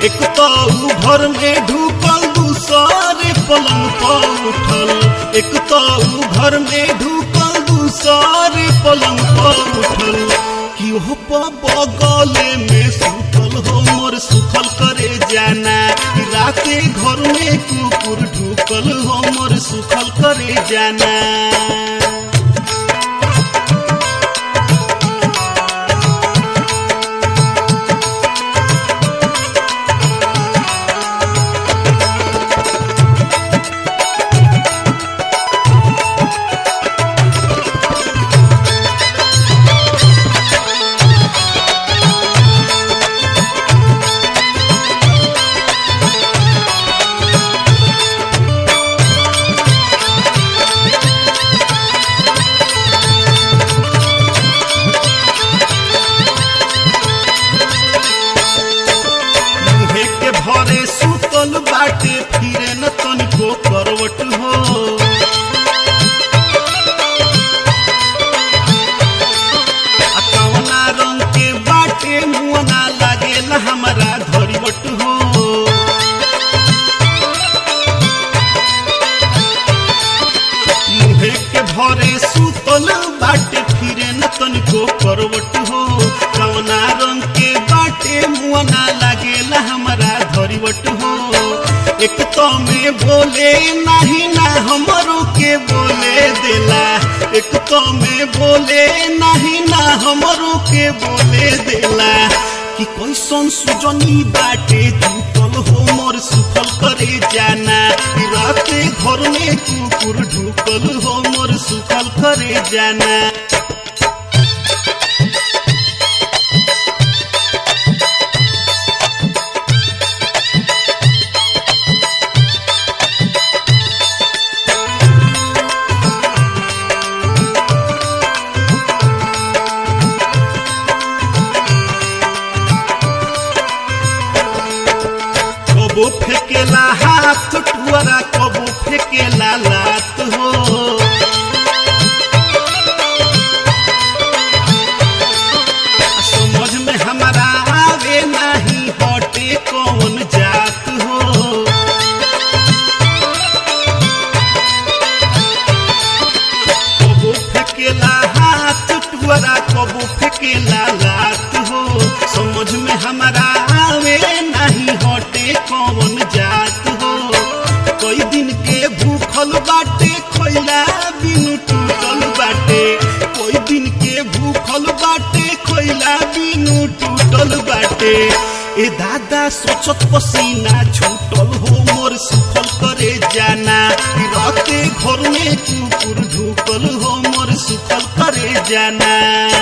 एक तो ऊ घर में ढुकल दूसरे पलंग पर उठल एक तो ऊ घर में ढुकल दूसरे पलंग पर उठल कि हो बगले में सुतल हो मोर सुखल करे जाना कि राते घर में कुकुर ढुकल हो मोर सुखल करे जाना मुहे के भरे सुतल बाटे फिरे न तनिको करवट हो आ कवना रंग के बाटे मुअना लागेला हमरा धरिवट हो मुहे के भरे सुतल बाटे फिरे न तनिको करवट हो कवना रंग के बाटे मुअना लागेला हमरा धरिवट हो एक तो में बोले नाही ना हमरो के बोले देला एक तो में बोले नाही ना हमरो के बोले देला कि कैसन सुजनी बाटे जुटल हो मोर सुखल करे जाना कि राते घर में कुकुर ढुकल हो मोर सुखल करे जाना कबो फेकेला हाथ टुअरा कबो फेकेला लात हो आ समझ में हमारा आवे नाही हटे कौन जात हो कबो फेकेला हाथ टुअरा कबो फेकेला लात हो समझ में हमारा आवे नहीं हटे कौन जात हो कई दिन के भूखल बाटे खोइला बिनु टूटल बाटे कोई दिन के भूखल बाटे खोइला बिनु टूटल बाटे ए दादा सोचत पसीना छूटल हो मोर सुखल करे जाना कि राते घर में कुकुर ढुकल हो मोर सुखल करे जाना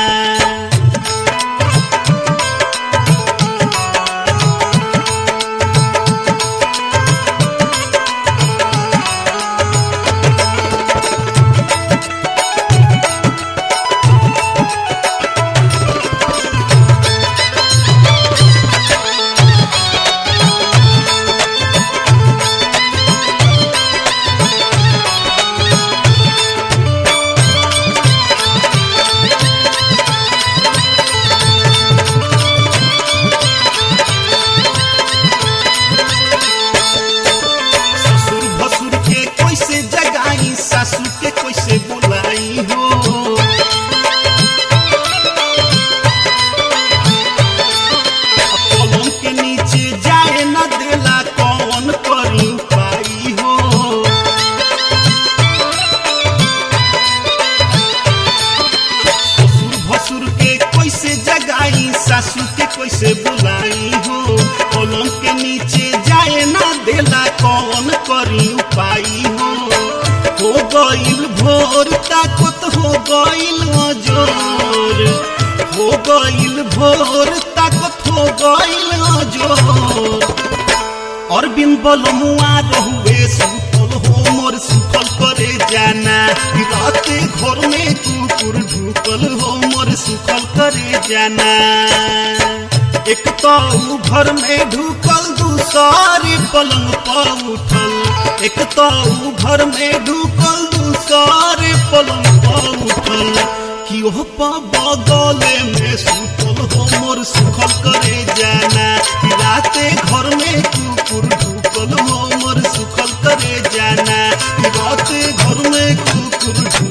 ससुर भसुर के कैसे जगाई सासू के कैसे बुलाई हो पलंग के नीचे जाए न देला कौन करी पाई हो ससुर भसुर के कैसे जगाई सासू के कैसे बुलाई हो पलंग के नीचे जाए ना देला कौन करी उपाई हो हो गईल भोर ताकत हो गईल जोर हो गईल भोर ताकत हो गईल जोर अरविंद बलमुआ रहुए सुतल हो मोर सुखल करे जाना कि राते घर में कुकुर ढुकल हो मोर सुखल करे जाना एक तो ऊ घर में ढुकल दूसरी पलंग पर उठल एक तो ऊ घर में ढुकल दूसरे पलंग पर उठल कि ओह बगले में सुतल हो मोर सुखल करे जाना कि राते घर में कुकुर ढुकल हो मोर सुखल करे जाना कि राते घर में कुकुर ढुकल